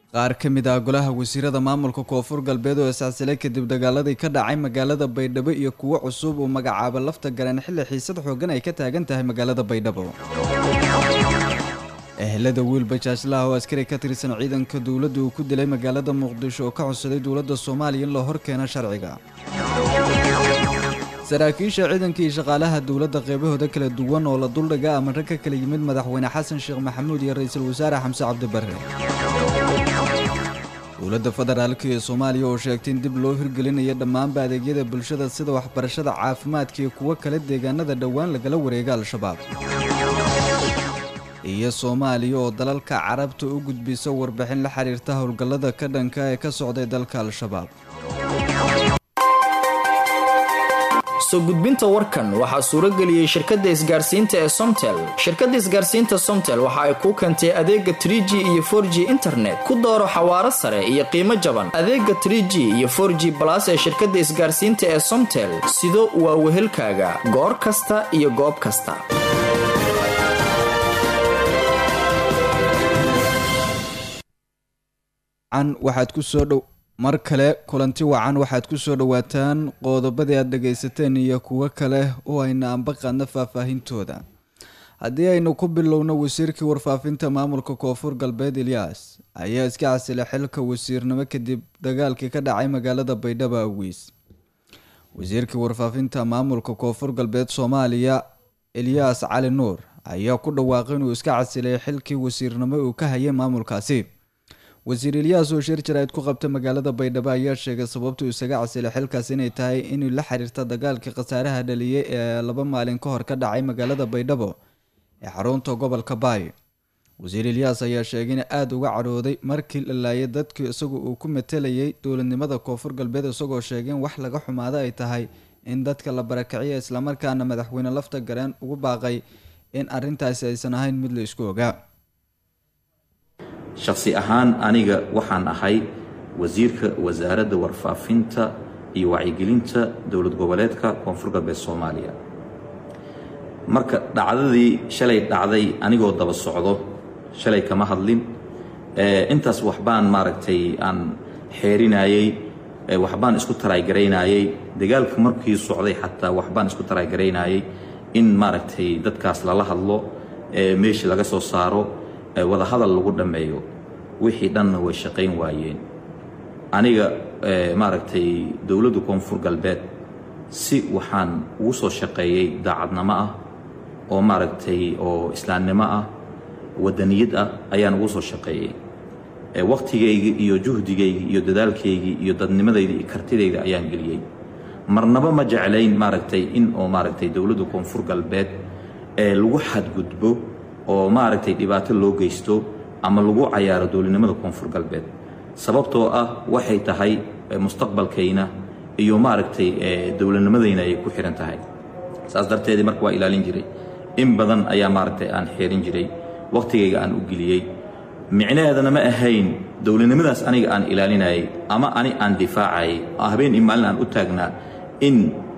qaar ka mid ah golaha wasiirada maamulka koonfur galbeed oo iscasilay kadib dagaaladii ka dhacay magaalada baydhabo iyo kuwo cusub uu magacaabo lafta galeen xilli xiisad xoogan ay ka taagan tahay magaalada baydhabo ehelada wiil bajaajlaha oo askari ka tirsan ciidanka dowladda uu ku dilay magaalada muqdisho oo ka codsaday dowladda soomaaliya in la hor keeno sharciga saraakiisha ciidanka iyo shaqaalaha dowladda qeybahooda kala duwan oo la duldhiga amarro ka kala yimid madaxweyne xasan sheekh maxamuud iyo ra-iisul wasaare xamse cabdibarre dowladda federaalk ee soomaaliya oo sheegtay in dib loo hirgelinayo dhammaanba adeegyada bulshada sida waxbarashada caafimaadka iyo kuwo kale deegaanada dhowaan lagala wareega al-shabaab iyo soomaaliya oo dalalka carabta u gudbisa warbixin la xiriirta howlgallada ka dhanka ee ka socday dalka al-shabaab soo gudbinta warkan waxaa suurageliyey shirkadda isgaarsiinta ee somtel shirkadda isgaarsiinta somtel waxa ay kuu keentay adeega trig iyo for g internet ku dooro xawaaro sare iyo qiimo jaban adeega trg iyo for g balas ee shirkadda isgaarsiinta ee somtel sido waa wehelkaaga goor kasta iyo goob kasta waxaad ku soo dhow mar kale kulanti wacan waxaad ku soo dhowaataan qodobadii aad dhagaysateen iyo kuwo kale oo ayna anba qaadna faahfaahintooda haddii aynu ku bilowno wasiirkii warfaafinta maamulka koonfur galbeed eliyas ayaa iska casilay xilka wasiirnimo kadib dagaalkii ka dhacay magaalada baydhabo awiis wasiirkii warfaafinta maamulka koonfur galbeed soomaaliya eliyas cali nuur ayaa ku dhawaaqay inuu iska casilay xilkii wasiirnimo uu ka hayay maamulkaasi wasiir ilyaas oo shir jaraa'id ku qabta magaalada baydhabo ayaa sheegay sababtuu isaga casilay xilkaas inay tahay inuu la xiriirta dagaalkii khasaaraha dhaliyay ee laba maalin ka hor ka dhacay magaalada baydhabo ee xarunta gobolka baay wasiir ilyaas ayaa sheegay in aada uga cadhooday markii la laayay dadkii isagu uu ku matelayay dowladnimada koonfur galbeed isagoo sheegay in wax laga xumaado ay tahay in dadka la barakiciya islamarkaana madaxweyne lafta gareen ugu baaqay in arrintaasi aysan ahayn mid la isku ogaa shakhsi ahaan aniga waxaan ahay wasiirka wasaaradda warfaafinta iyo wacyigelinta dowlad goboleedka koonfur galbeed soomaaliya marka dhacdadii shalay dhacday anigoo daba socdo shalay kama hadlin intaas waxbaan maaragtay aan xeerinayey waxbaan isku taraygaraynayey dagaalka markii socday xataa waxbaan isku taraygaraynayey in maaragtay dadkaas lala hadlo meeshii laga soo saaro wada hadal lagu dhammeeyo wixii dhanna way shaqayn waayeen aniga maaragtay dowladda koonfur galbeed si waxaan ugu soo shaqeeyey daacadnimo ah oo maaragtay oo islaamnimo ah wadaniyad ah ayaan ugu soo shaqeeyey wakhtigaygii iyo juhdigaygii iyo dadaalkaygii iyo dadnimadayda iyo kartidayda ayaan geliyey marnaba ma jeclayn maaragtay in oo maaragtay dowladda koonfur galbeed ee lagu xadgudbo oo maaragtay dhibaato loo geysto ama lagu cayaaro dowladnimada koonfur galbeed sababtoo ah waxay tahay mustaqbalkayna iyo maaragtay dowladnimadayna ay ku xihan tahay saas darteedii marka waa ilaalin jiray in badan ayaa maaragtay aan xeerin jiray wakhtigayga aan u geliyey micnaheedana ma ahayn dowladnimadaas aniga aan ilaalinayay ama ani aan difaacayay habeen in maalin aan u taagnaa in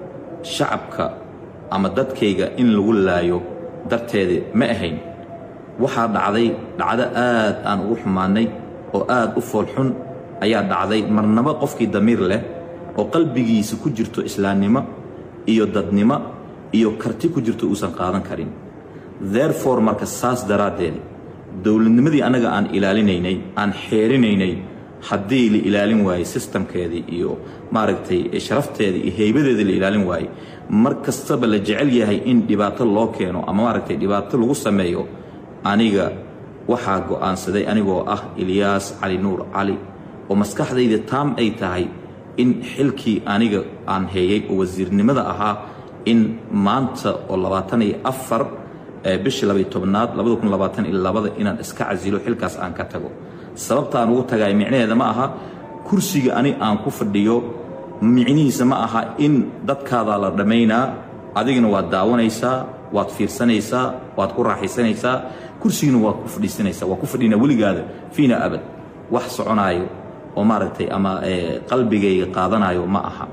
shacabka ama dadkayga in lagu laayo darteeda ma ahayn waxaa dhacday dhacdo aad aan ugu xumaannay oo aad u foolxun ayaa dhacday marnaba qofkii damiir leh oo qalbigiisa ku jirto islaamnimo iyo dadnimo iyo karti ku jirto uusan qaadan karin therefore marka saas daraaddeed dowladnimadii annaga aan ilaalinaynay aan xeerinaynay haddii la ilaalin waayey sistamkeedii iyo maaragtay sharafteedii iyo heybadeedii la ilaalin waayey mar kastaba la jecel yahay in dhibaato loo keeno ama maaragtay dhibaato lagu sameeyo aniga waxaa go'aansaday anigoo ah ilyaas cali nuur cali oo maskaxdayda taam ay tahay in xilkii aniga aan heeyey oo wasiirnimada ahaa in maanta oo labaatan iyo afar bishii labaiy tobnaad labada kun labaatan iyo labada inaan iska casilo xilkaas aan ka tago sababtaan ugu tagay micnaheeda ma aha kursiga ani aan ku fadhiyo micnihiisa ma aha in dadkaadaa la dhammaynaa adigana waad daawanaysaa waad fiirsanaysaa waad ku raaxaysanaysaa kursigina waad ku fadhiisanaysaa waa ku fadhinaa weligaada fiina abad wax soconaayo oo maaragtay ama qalbigayga qaadanayo ma aha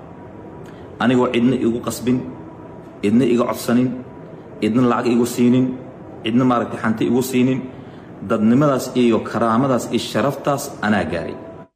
anigoo cidna igu qasbin cidna iga codsanin cidna lacag igu siinin cidna maaragtay xanti igu siinin dadnimadaas iyo karaamadaas iyo sharaftaas anaa gaaray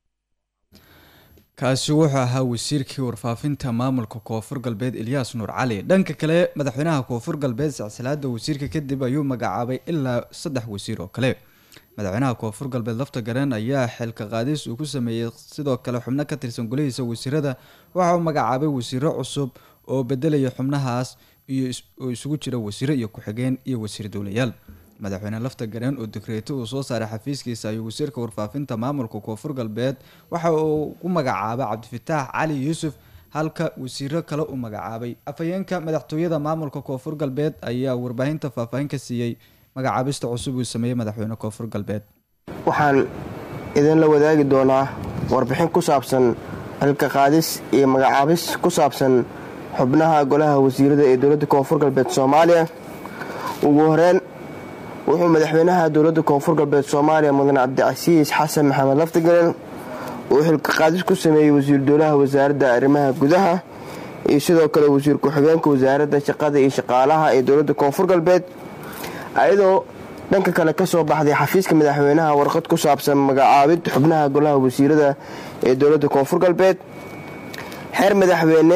kaasi wuxuu ahaa wasiirkii warfaafinta maamulka koonfur galbeed ilyaas nuur cali dhanka kale madaxweynaha koonfur galbeed silsilaada wasiirka kadib ayuu magacaabay ilaa saddex wasiir oo kale madaxweynaha koonfur galbeed lafta gareen ayaa xilka qaadis uu ku sameeyey sidoo kale xubno ka tirsan golihiisa wasiirada waxa uu magacaabay wasiiro cusub oo bedelaya xubnahaas iyo oo isugu jira wasiiro iyo ku-xigeen iyo wasiir dowlayaal madaxweyne lafta gareen oo dekreeto uu soo saaray xafiiskiisa ayuu wasiirka warfaafinta maamulka koonfur galbeed waxa uu u magacaabay cabdifataax cali yuusuf halka wasiiro kale uu magacaabay afhayeenka madaxtooyada maamulka koonfur galbeed ayaa warbaahinta faahfaahin ka siiyey magacaabista cusub uu sameeyey madaxweyne koonfur galbeed waxaan idinla wadaagi doonaa warbixin ku saabsan xilka qaadis iyo magacaabis ku saabsan xubnaha golaha wasiirada ee dowladda koonfur galbeed soomaaliya ugu horeyn wuxuu madaxweynaha dowladda koonfur galbeed soomaaliya mudan cabdicasiis xasan maxamed laftigalel uu xilka qaadis ku sameeyey wasiir dowlaha wasaaradda arrimaha gudaha iyo sidoo kale wasiir ku-xigeenka wasaaradda shaqada iyo shaqaalaha ee dowladda koonfur galbeed ayadoo dhanka kale ka soo baxday xafiiska madaxweynaha warqad ku saabsan magacaabid xubnaha golaha wasiirada ee dowladda koonfur galbeed xeer madaxweyne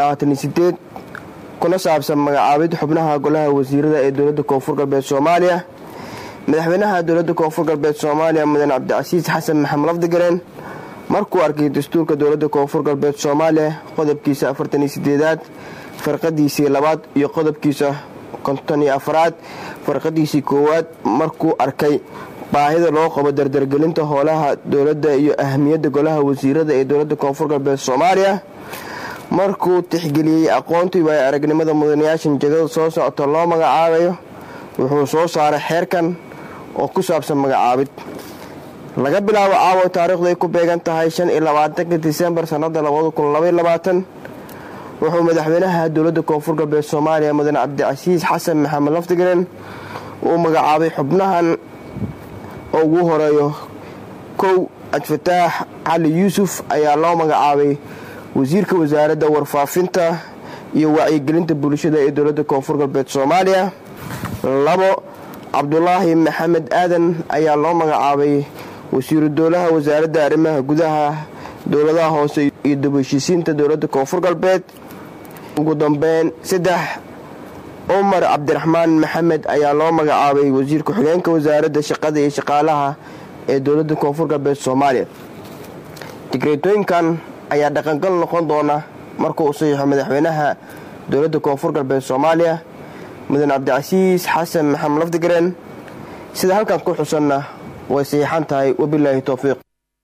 kuna saabsan magacaabid xubnaha golaha wasiirada ee dowladda koonfur galbeed soomaaliya madaxweynaha dowladda koonfur galbeed soomaaliya mudan cabdicasiis xasan maxamed lafdigareen markuu arkay dastuurka dowladda koonfur galbeed soomaaliya qodobkiisa afartaniyo sideedaad farqadiisii labaad iyo qodobkiisa konton iyo afraad farqadiisii koowaad markuu arkay baahida loo qabo dardargelinta howlaha dowladda iyo ahamiyadda golaha wasiirada ee dowladda koonfur galbeed soomaaliya markuu tixgeliyey aqoontii waayo aragnimada mudanayaashan jegada soo socota loo magacaabayo wuxuu soo saaray xeerkan oo ku saabsan magacaabid laga bilaabo caawa taariikhdu ay ku beegan tahay shan iyo labaatanka disembar sannada labada kun labaiyo labaatan wuxuu madaxweynaha dowladda koonfur galbeed soomaaliya mudan cabdicasiis xasan maxamed laftigaren uu magacaabay xubnahan oo ugu horeeyo kow cabdifataax cali yuusuf ayaa loo magacaabay wasiirka wasaaradda warfaafinta iyo wacyigelinta bulshada ee dowladda koonfur galbeed soomaaliya labo cabdulaahi maxamed aadan ayaa loo magacaabay wasiiru dowlaha wasaaradda arrimaha gudaha dowladaha hoose iyo dubheshiisiinta dowladda koonfur galbeed ugu dambeyn saddex cumar cabdiraxmaan maxamed ayaa loo magacaabay wasiir ku-xigeenka wasaaradda shaqada iyo shaqaalaha ee dowladda koonfur galbeed soomaaliya digreetooyinkan ayaa dhaqangal noqon doona markuu u saxiixo madaxweynaha dowladda koonfur galbeed soomaaliya mudan cabdicasiis xasan maxamed lafdigaren sida halkan ku xusanna way saxiixan tahay wabilaahi towfiiq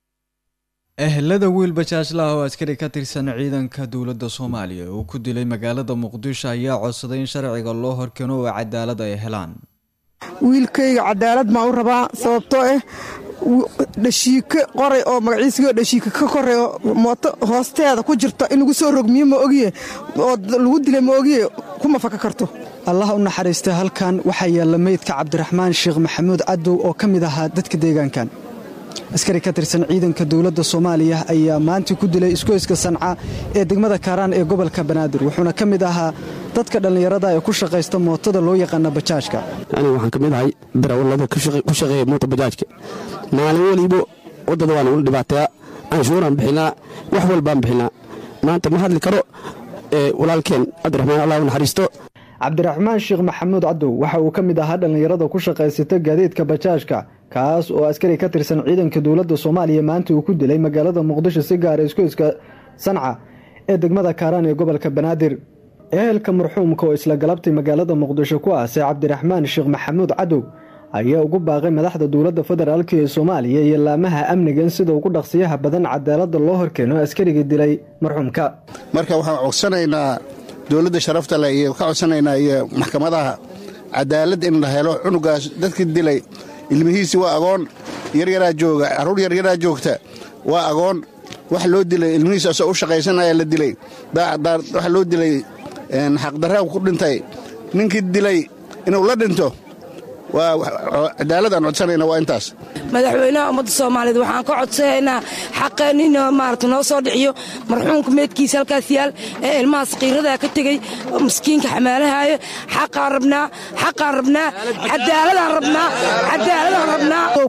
ehelada wiil bajaajlaha oo askari ka tirsan ciidanka dowladda soomaaliya uu ku dilay magaalada muqdisho ayaa codsaday in sharciga loo horkeeno oo cadaalad ay helaan wiilkayga cadaalad baan u rabaa sababtoo ah dhashiike qoray oo magaciisigo dhashiike ka koray oo mooto hoosteeda ku jirto in lagu soo rogmiyo ma ogiye oo lagu dilay ma ogiye kuma faka karto allah u naxariista halkan waxaa yaalla meydka cabdiraxmaan sheekh maxamuud cadow oo ka mid ahaa dadka deegaankan askari ka tirsan ciidanka dowladda soomaaliya ayaa maanta ku dilay isgoyska sanca ee degmada kaaraan ee gobolka banaadir wuxuuna ka mid ahaa dadka dhallinyarada ee ku shaqaysta mootada loo yaqaana bajaajka aniga waxaan ka mid ahay darawallada ku shaqeeya moota bajaajka maalin weliba waddada waana ula dhibaateeya canshuuraan bixinaa wax walbaan bixinaa maanta ma hadli karo walaalkeen cabdiraxmaan allah u naxariisto cabdiraxmaan sheekh maxamuud cadow waxa uu ka mid ahaa dhallinyarada ku shaqaysata gaadiidka bajaajka kaas oo askari ka tirsan ciidanka dowladda soomaaliya maanta uu ku dilay magaalada muqdisho si gaara isgoyska sanca ee degmada kaaraan ee gobolka banaadir ehelka marxuumka oo isla galabtay magaalada muqdisho ku aasay cabdiraxmaan sheekh maxamuud cadow ayaa ugu baaqay madaxda dowladda federaalk ee soomaaliya iyo laamaha amniga in sida ugu dhaqsiyaha badan cadaalada loo horkeeno askariga dilay marxuumka marka waxaan codsanaynaa dowladda sharafta leh iyo ka codsanaynaa iyo maxkamadaha cadaalad in la helo cunugaas dadkii dilay ilmihiisi waa agoon yaryaraa jooga carruur yaryaraa joogta waa agoon wax loo dilay ilmihiis asoo u shaqaysanaya la dilay wax loo dilay xaqdarraa ku dhintay ninkii dilay inuu la dhinto waa cadaalad aan codsanayna waa intaas madaxweynaha ummadda soomaaliyeed waxaan ka codsanaynaa xaqeen in maarata noo soo dhiciyo marxuumka meedkiisa halkaas yaal ee ilmahaas qiiradaa ka tegey miskiinka xamaalahaayo xaqaan rabnaa xaqaan rabnaa cadaaladaan rabnaa cadaaladaan rabnaa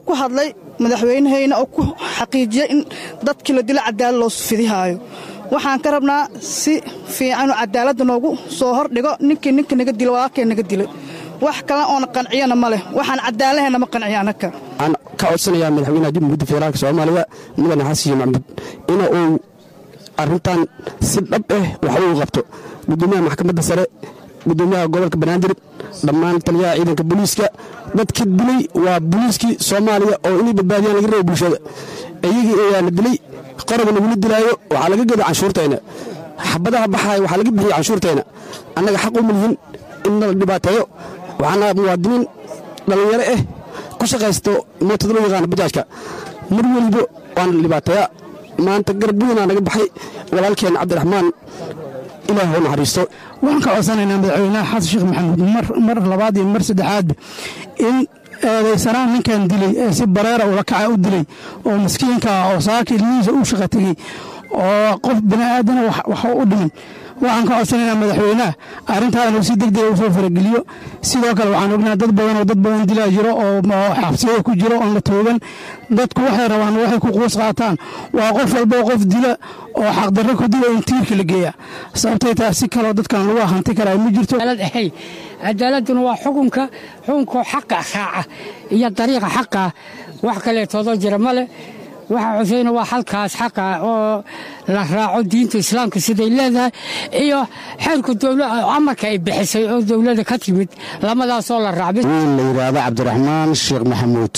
uu ku hadlay madaxweynahayna oo ku xaqiijiyey in dadkii la dilo cadaalad loo fidihaayo waxaan ka rabnaa si fiicanuu cadaaladda noogu soo hordhigo ninkii ninka naga dilo walaalkee naga dilay wax kale oona qanciyana ma leh waxaan cadaalahayna ma qanciya annaka waxaan ka codsanayaa madaxweynaha jamhuuriyadda federaalk soomaaliya mudane xasan sheekh maxamuud ina uu arrintan si dhab ah wax ugu qabto gudoomiyaha maxkamadda sare gudoomiyaha gobolka banaadir dhammaan taliyaha ciidanka booliiska dadka dilay waa booliiskii soomaaliya oo inay badbaadiyaan laga reebo bulshada iyagii ayaa la dilay qoroba lagula dilaayo waxaa laga geda canshuurtayna xabadaha baxaaya waxaa laga bixiyey canshuurtayna annaga xaq uma lihin in nala dhibaateeyo waxaana muwaadiniin dhallinyaro ah ku shaqaysto mootada loo yaqaano bajaajka mar weliba waana la dhibaateeya maanta garab weynaa naga baxay walaalkeen cabdiraxmaan ilaah u naxariisto waxaan ka codsanaynaa madaxweynaha xasan sheekh maxamuud mar labaad iyo mar saddexaadba in eedaysanaan ninkan dilay ee si bareera ula kaca u dilay oo maskiinka ah oo saaka ilmihiisa u shaqa tegey oo qof bini aadana wax u dhimin waxaan ka codsanaynaa madaxweynaha arrintaa inuu si deg dega u soo farageliyo sidoo kale waxaan ognaha dad badan oo dad badan dilaa jiro oo xabsiyada ku jiro oon la toogan dadku waxay rabaan waxay ku quus qaataan waa qof walboo qof dila oo xaqdarro ku dila in tiirka la geeya sababtay tahay si kaloo dadkan lagu hanti karaa ma jirto cadaaladuna waa xukunka xukunkoo xaqa raaca iyo dariiqa xaqa wax kaleetoodoo jira male waxaa cuseyna waa halkaas xaqa oo la raaco diinta islaamka siday leedahay iyo xeerka amarka ay bixisay oo dowladda ka timid lamadaasoo la raacbay wiil la yidhaahdo cabdiraxmaan sheekh maxamuud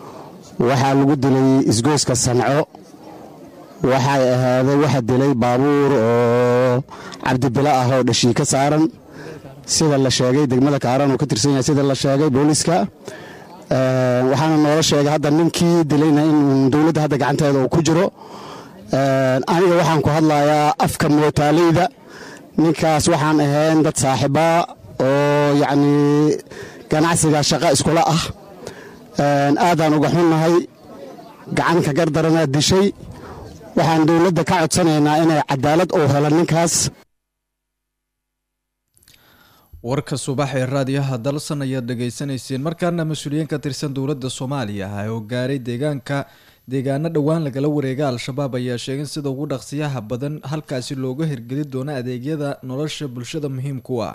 waxaa lagu dilay isgoyska sanco waxay ahaaday waxa dilay baabuur oo cabdibilo ah oo dhashii ka saaran sida la sheegay degmada kaaran uu ka tirsan yahay sida la sheegay booliiska waxaana noola sheegay hadda ninkii dilayna in dowladda hadda gacanteeda uu ku jiro aniga waxaan ku hadlayaa afka mootaaleyda ninkaas waxaan ahayn dad saaxiibaa oo yacni ganacsiga shaqo iskula ah aadaan uga xunnahay gacanka gardaranaa dishay waxaan dowladda ka codsanaynaa inay cadaalad uu helo ninkaas warka subax ee raadiyaha dalsan ayaad dhagaysanayseen markaana mas-uuliyiin ka tirsan dowladda soomaaliya ah oo gaaray deegaanka deegaano dhowaan lagala wareega al-shabaab ayaa sheegay sida ugu dhaqsiyaha badan halkaasi looga hirgeli doono adeegyada nolosha bulshada muhiimku ah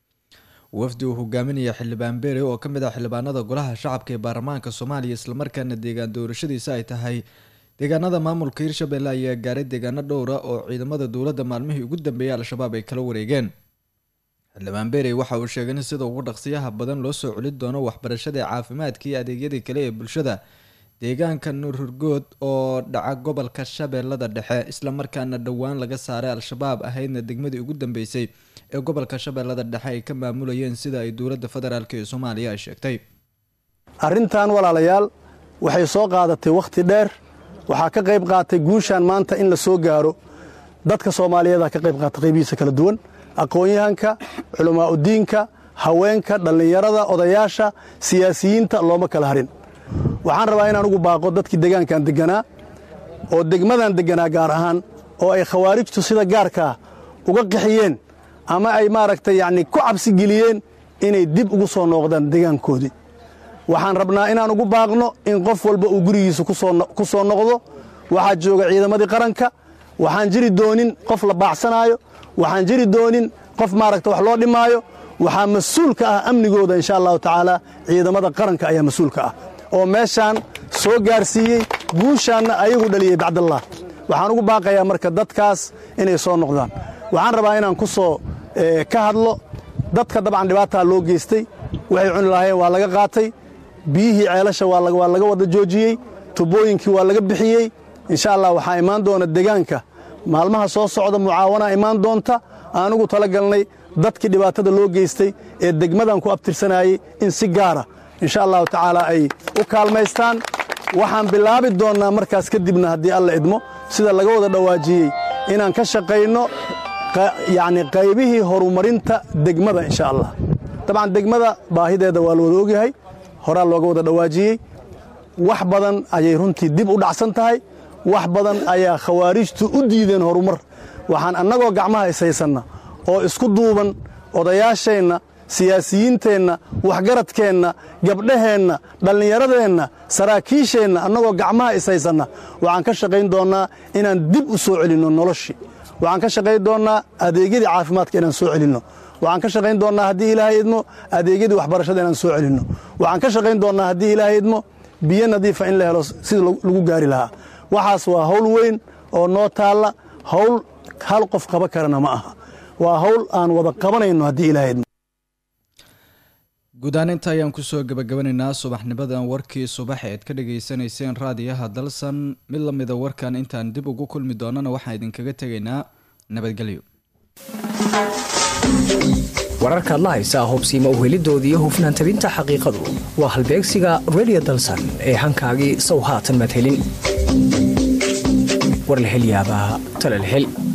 wafdi uu hogaaminaya xildhibaan beere oo kamid ah xildhibaanada golaha shacabka ee baarlamaanka soomaaliya islamarkaana deegaan doorashadiisa ay tahay deegaanada maamulka hirshabelle ayaa gaaray deegaano dhowra oo ciidamada dowladda maalmihii ugu dambeeyay al-shabaab ay kala wareegeen xildhibaan beerey waxa uu sheegay in sida ugu dhaqsiyaha badan loo soo celin doono waxbarashada caafimaadka iyo adeegyadii kale ee bulshada deegaanka nuurhurgood oo dhaca gobolka shabeellada dhexe islamarkaana dhowaan laga saaray al-shabaab ahaydna degmadii ugu dambeysay ee gobolka shabeellada dhexe ay ka maamulayeen sida ay dowladda federaalk ee soomaaliya ay sheegtay arrintan walaalayaal waxay soo qaadatay wakhti dheer waxaa ka qayb qaatay guushaan maanta in la soo gaaro dadka soomaaliyeeda ka qayb qaata qaybihiisa kala duwan aqoon-yahanka culamaauddiinka haweenka dhallinyarada odayaasha siyaasiyiinta looma kala harin waxaan rabaa inaan ugu baaqo dadkii degaankan degganaa oo degmadan degganaa gaar ahaan oo ay khawaarijtu sida gaarkaa uga qixiyeen ama ay maaragtay yacni ku cabsi geliyeen inay dib ugu soo nooqdaan degaankoodii waxaan rabnaa inaan ugu baaqno in qof walba uu gurigiisa ku soo noqdo waxaa jooga ciidamadii qaranka waxaan jiri doonin qof la baacsanaayo waxaan jiri doonin qof maaragta wax loo dhimaayo waxaa mas-uul ka ah amnigooda insha allahu tacaala ciidamada qaranka ayaa mas-uulka ah oo meeshaan soo gaarsiiyey guushaanna ayagu dhaliyey bacdallah waxaan ugu baaqayaa marka dadkaas inay soo noqdaan waxaan rabaa inaan ku soo ka hadlo dadka dabcan dhibaataa loo geystay waxay cuni lahaayeen waa laga qaatay biyihii ceelasha waa laga wada joojiyey tubooyinkii waa laga bixiyey insha allah waxaa imaan doona degaanka maalmaha soo socda mucaawanaa imaan doonta aanugu tala galnay dadkii dhibaatada loo geystay ee degmadan ku abtirsanayey in si gaara insha allahu tacaala ay u kaalmaystaan waxaan bilaabi doonnaa markaas kadibna haddii alla idmo sida laga wada dhowaajiyey inaan ka shaqayno yacni qaybihii horumarinta degmada insha allah dabcan degmada baahideeda waa la wada ogyahay horaa looga wada dhowaajiyey wax badan ayay runtii dib u dhacsan tahay wax badan ayaa khawaarijtu u diideen horumar waxaan annagoo gacmaha ishaysanna oo isku duuban odayaasheenna siyaasiyiinteenna waxgaradkeenna gabdhaheenna dhallinyaradeenna saraakiisheenna annagoo gacmaha ishaysanna waxaan ka shaqayn doonnaa inaan dib u soo celinno noloshii waxaan ka shaqayn doonnaa adeegyadii caafimaadka inaan soo celinno waxaan ka shaqayn doonnaa haddii ilaahay idmo adeegyadii waxbarashada inaan soo celinno waxaan ka shaqayn doonnaa haddii ilaahay idmo biyo nadiifa in la helo sida lagu gaari lahaa waxaas waa hawl weyn oo noo taalla hawl hal qof qaba karana ma aha waa hawl aan wada qabanayno haddii ilaahay idmo guud ahaan inta ayaan kusoo gabagabanaynaa subaxnimadan warkii subax eed ka dhageysanayseen raadiyaha dalsan mid la mida warkan intaan dib ugu kulmi doonana waxaan idinkaga tegaynaa nabadgelyo wararkaad la haysaa hubsiima uhelidoodii hufnaan tabinta xaqiiqadu waa halbeegsiga redio dalsan ee hankaagii sow haatan madhelin warlahelyaabaa talalhel